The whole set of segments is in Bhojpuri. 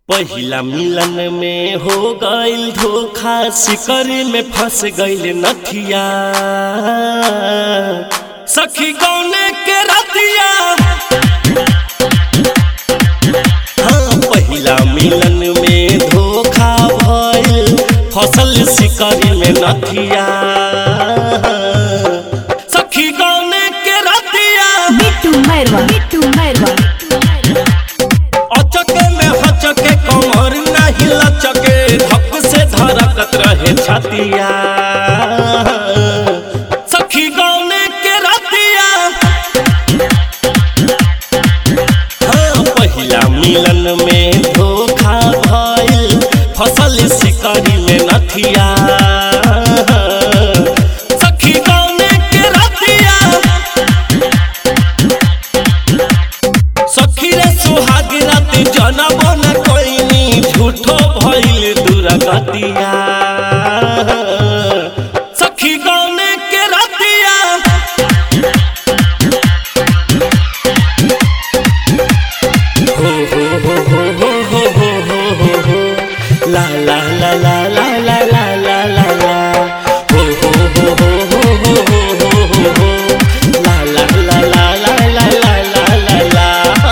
पहिला मिलन में हो गईल धोखा सिकर में फंस गईल नथिया सखी गौने के रतिया हाँ पहिला मिलन में धोखा भइल फसल सिकर में नथिया सखी गौने के रतिया बिट्टू मैरवा बिट्टू मैरवा अचके में हचके कमर नाही लचके धक से धड़कत रहे छतिया सखी गौने के रतिया हाँ पहिला मिलन में धोखा भइल फसल शिकारी में नथिया सखी गौने के रतिया सखी रे सुहाग रात जनम न कोइनी झूठो भइल दुर्गतिया सखी गौने के रतिया हो हो हो हो हो हो हो हो हो हो ला ला ला ला ला ला ला ला ला ला हो हो हो हो हो हो हो हो हो हो ला ला ला ला ला ला ला ला ला ला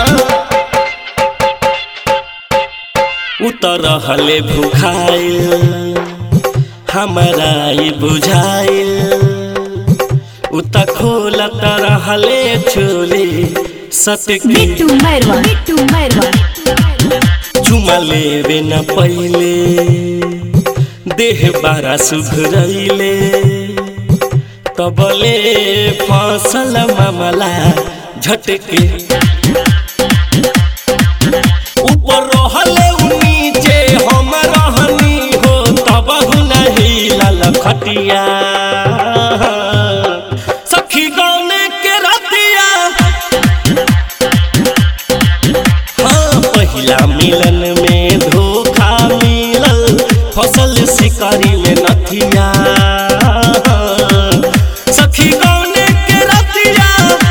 उतर हले भुखाइल हमारा ई बुझाइल उत खोलत रहले चोली सटकी बिट्टू मैरवा बिट्टू मैरवा चुमा लेवे न पहिले देह बारा सुधरैले तबले फसल मामला झटके ऊपर रहले उ नीचे हम रहनी हो तब नहीं लाल खटिया सखी गौने के रतिया हाँ पहिला मिलन में धोखा मिलल फसल शिकारी में नथिया सखी गौने के रतिया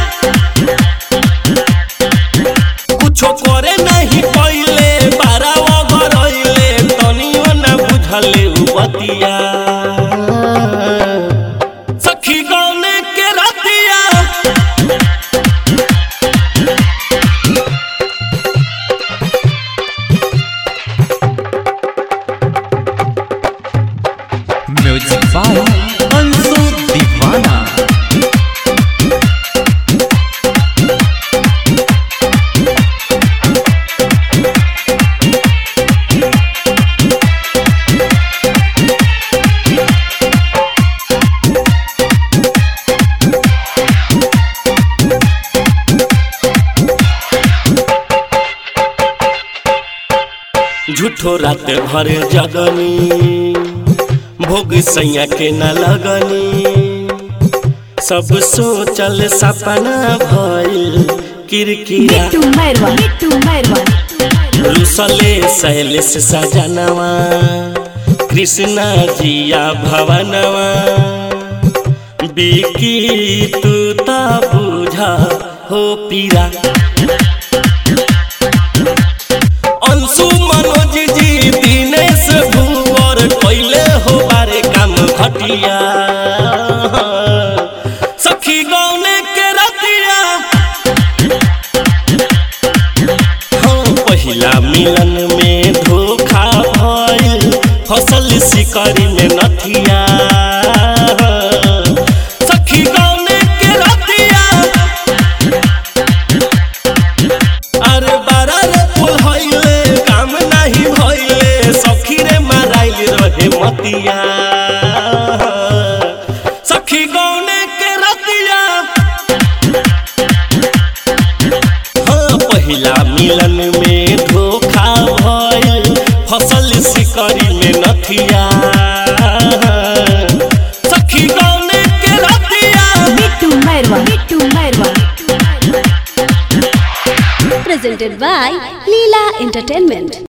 कुछो करे नहीं पहिले बारावा गरइले तनियो न बुझले उ बतिया सखी गौने के रतिया म्यूजिक बाय अंशु दीवाना झूठो रात भर जगनी भोग सैया के न लगनी सब सोचल सपना भइल किरकिरा बिट्टू मैरवा बिट्टू मैरवा रुसले शैलेश सजनवा कृष्णा जिया भवनवा बिकी तू ता बुझा हो पीरा अंशु मनोज जी दिनेश भुवर कैले हो बारे काम घटिया सखी गौने के रतिया हाँ पहिला मिलन में धोखा भइल फसल शिकारी में नथिया सखी गौने के रतिया अरे बारा रे फूल हइले काम नाही भइले सखी रे माराइल रहे मतिया सखी गौने के रतिया हाँ पहिला मिलन में धोखा भइल फसल शिकारी में नथिया सखी गौने के रतिया Bittu Mairwa Bittu Mairwa presented by Leela Entertainment.